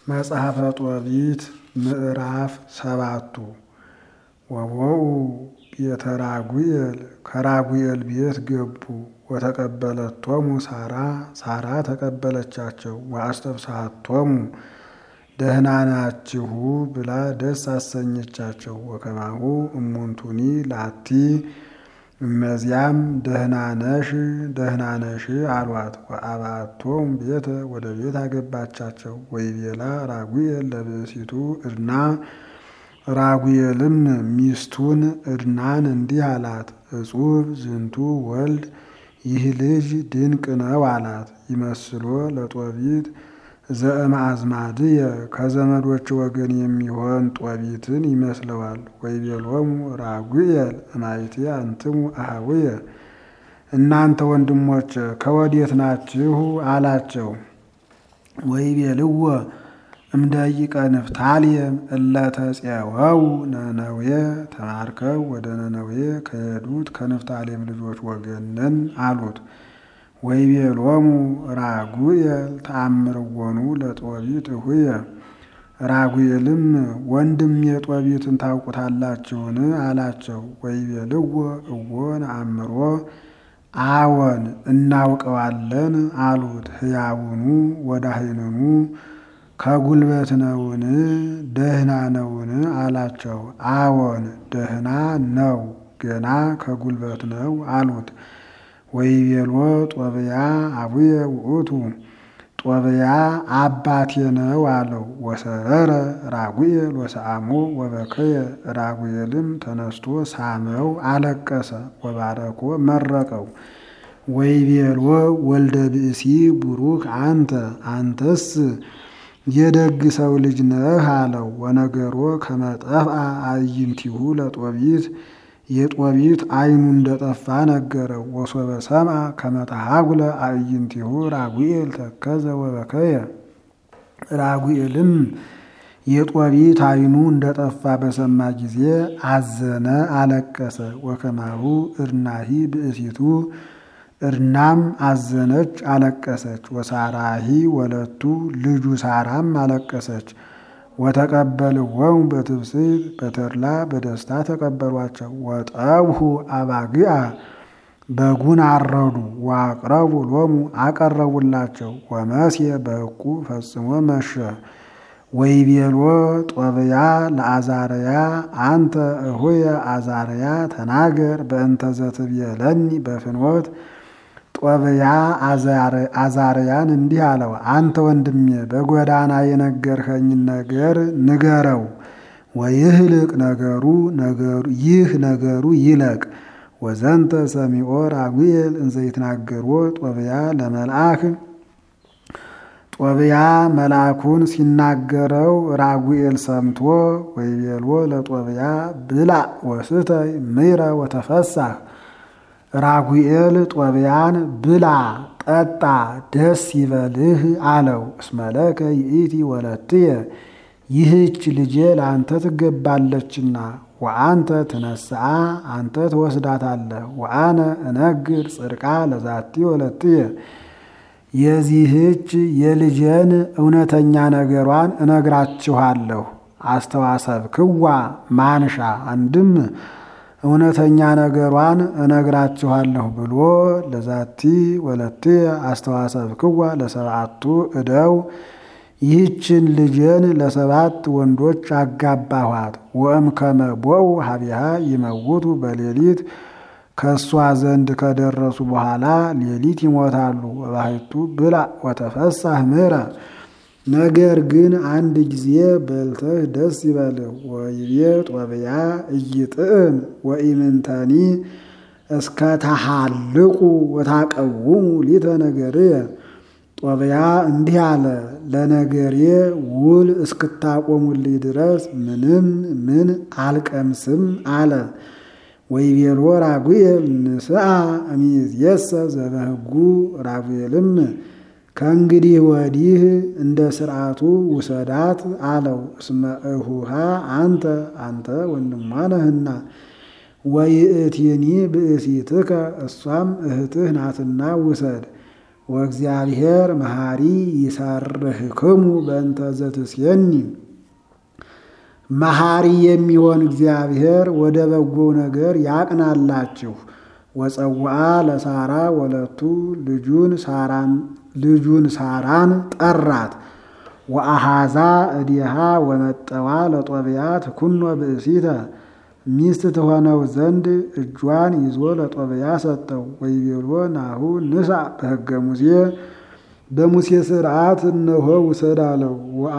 መጽሐፈ ጦቢት ምዕራፍ ሰባቱ ወቦኡ ቤተ ራጉኤል ከራጉኤል ቤት ገቡ ወተቀበለቶሙ ሳራ ሳራ ተቀበለቻቸው ወአስተፍስሐቶሙ ደህና ናችሁ ብላ ደስ አሰኘቻቸው። ወከማሁ እሙንቱኒ ላቲ እመዚያም ደህና ነሽ ደህና ነሽ አሏት። ወአብአቶሙ ቤተ ወደ ቤት አገባቻቸው። ወይቤላ ራጉኤል ለብእሲቱ ዕድና ራጉኤልም ሚስቱን ዕድናን እንዲህ አላት፣ እጹብ ዝንቱ ወልድ ይህ ልጅ ድንቅ ነው አላት። ይመስሎ ለጦቢት ዘእምአዝማድየ ከዘመዶች ወገን የሚሆን ጦቢትን ይመስለዋል። ወይቤሎሙ ራጉኤል እማይቴ አንትሙ አኀውየ እናንተ ወንድሞች ከወዴት ናችሁ አላቸው። ወይቤልዎ እምደቂቀ ንፍታሌም እለ ተፄወው ነነዌ ተማርከው ወደ ነነዌ ከሄዱት ከንፍታሌም ልጆች ወገን ነን አሉት። ወይቤሎሙ ራጉኤል ተአምርዎሙ ለጦቢት እሁየ ራጉኤልም ወንድም የጦቢትን ታውቁታላችሁን አላቸው። ወይቤልዎ እዎ ነአምሮ አዎን እናውቀዋለን አሉት። ሕያውኑ ወዳህንኑ ከጉልበት ነውን ደህና ነውን አላቸው። አዎን ደህና ነው ገና ከጉልበት ነው አሉት። ወይቤሎ ጦብያ አቡየ ውእቱ ጦብያ አባቴ ነው አለው። ወሰረረ ራጉኤል ወሰአሞ ወበከየ ራጉኤልም ተነስቶ ሳመው አለቀሰ። ወባረኮ መረቀው። ወይቤሎ ወልደ ብእሲ ቡሩክ አንተ አንተስ የደግ ሰው ልጅ ነህ አለው። ወነገሮ ከመጠፍአ አዕይንቲሁ ለጦቢት የጦቢት ዓይኑ እንደጠፋ ነገረው። ወሶበ ሰምዐ ከመተሃጉለ አዕይንቲሁ ራጉኤል ተከዘ ወበከየ ራጉኤልም የጦቢት ዓይኑ እንደጠፋ በሰማ ጊዜ አዘነ፣ አለቀሰ። ወከማሁ ዕድናሂ ብእሲቱ ዕድናም አዘነች፣ አለቀሰች። ወሳራሂ ወለቱ ልጁ ሳራም አለቀሰች። ወተቀበልዎሙ በትብስት በተድላ በደስታ ተቀበሏቸው። ወጠብሑ አባግዓ በጉን አረዱ። ወአቅረቡ ሎሙ አቀረቡላቸው። ወመስየ በሕቁ ፈጽሞ መሸ። ወይቤሎ ጦብያ ለአዛርያ አንተ እሁየ አዛርያ ተናገር በእንተ ዘትቤለኒ በፍኖት ጦብያ አዛርያን እንዲህ አለው፣ አንተ ወንድሜ በጎዳና የነገርኸኝን ነገር ንገረው። ወይህልቅ ነገሩ ይህ ነገሩ ይለቅ። ወዘንተ ሰሚዖ ራጉኤል እንዘ ይትናገርዎ ጦብያ ለመልአክ ጦብያ መልአኩን ሲናገረው ራጉኤል ሰምቶ ወይቤልዎ ለጦብያ ብላዕ ወስተይ ምይረ ወተፈሳህ ራጉኤል ጦብያን ብላ ጠጣ ደስ ይበልህ አለው። እስመለከ ይእቲ ወለትየ ይህች ልጄ ለአንተ ትገባለችና፣ ወአንተ ትነስአ አንተ ትወስዳታለህ። ወአነ እነግር ጽድቃ ለዛቲ ወለትየ የዚህች የልጄን እውነተኛ ነገሯን እነግራችኋለሁ። አስተዋሰብ ክዋ ማንሻ አንድም እውነተኛ ነገሯን እነግራችኋለሁ ብሎ ለዛቲ ወለትየ አስተዋሰብ ክዋ ለሰብአቱ እደው ይህችን ልጄን ለሰባት ወንዶች አጋባኋት። ወእምከመ ቦኡ ሀቢሃ ይመውቱ በሌሊት ከእሷ ዘንድ ከደረሱ በኋላ ሌሊት ይሞታሉ። ወባሕቱ ብላዕ ወተፈሳህ ምሕረ ነገር ግን አንድ ጊዜ በልተህ ደስ ይበልህ። ወይቤ ጦብያ እይጥዕም ወኢምንተኒ እስከ ተሃልቁ ወታቀውሙ ሊተ ነገርየ ጦብያ እንዲህ አለ፣ ለነገሬ ውል እስክታቆሙልኝ ድረስ ምንም ምን አልቀምስም አለ። ወይቤሎ ራጉኤል ንስአ እምይእዜሰ ዘበሕጉ ራጉኤልም ከእንግዲህ ወዲህ እንደ ሥርዓቱ ውሰዳት አለው። እስመ እሁሃ አንተ አንተ ወንድሟ ነህና፣ ወይእቲኒ ብእሲትከ እሷም እህትህ ናትና ውሰድ። ወእግዚአብሔር መሐሪ ይሰርህክሙ በእንተ ዘትሴኒ መሐሪ የሚሆን እግዚአብሔር ወደ በጎ ነገር ያቅናላችሁ። ወፀውአ ለሳራ ወለቱ ልጁን ሳራን ጠራት። ወአሃዛ እዲሃ ወመጠዋ ለጦብያት ኩኖ ብእሲተ ሚስት ትሆነው ዘንድ እጇን ይዞ ለጦብያ ሰጠው። ወይቤሎ ናሁ ንሳ በሕገ ሙሴ በሙሴ ሥርዓት እነሆ ውሰድ አለው።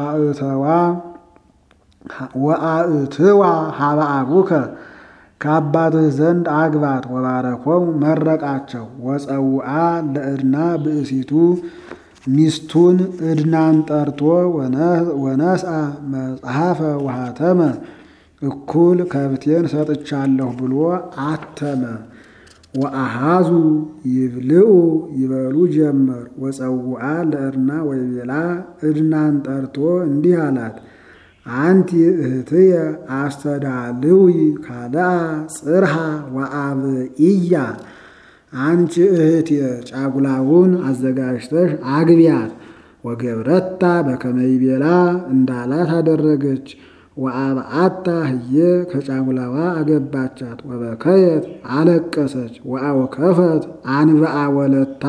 ወአእትዋ ሀበ አቡከ ከአባትህ ዘንድ አግባት። ወባረኮም መረቃቸው። ወፀውአ ለእድና ብእሲቱ ሚስቱን እድናን ጠርቶ ወነስአ መጽሐፈ ውሃተመ እኩል ከብቴን ሰጥቻለሁ ብሎ አተመ። ወአሃዙ ይብልዑ ይበሉ ጀመር። ወፀውአ ለእድና ወይቤላ እድናን ጠርቶ እንዲህ አላት፣ አንቲ እህትየ አስተዳልዊ ካልአ ጽርሃ ወአብኢያ አንቺ እህቴ ጫጉላውን አዘጋጅተሽ አግቢያት። ወገብረታ በከመ ይቤላ እንዳላት አደረገች። ወአብአታ ህየ ከጫጉላዋ አገባቻት። ወበከየት አለቀሰች። ወአወከፈት አንብአ ወለታ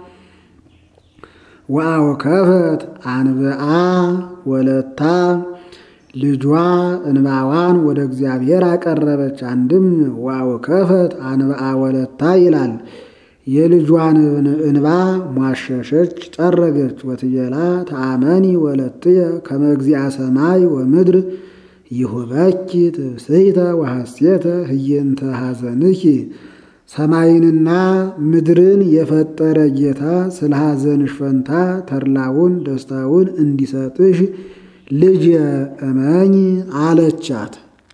ወአወከፈት አንብአ ወለታ ልጇ እንባዋን ወደ እግዚአብሔር አቀረበች። አንድም ወአወከፈት አንብአ ወለታ ይላል። የልጇን እንባ ሟሸሸች፣ ጠረገች። ወትቤላ ተአመኒ ወለትየ ከመ እግዚአ ሰማይ ወምድር ይሁበኪ ትብስይተ ወሐሴተ ህየንተ ሐዘንኪ ሰማይንና ምድርን የፈጠረ ጌታ ስለ ሐዘንሽ ፈንታ ተድላውን ደስታውን እንዲሰጥሽ ልጅ እመኝ አለቻት።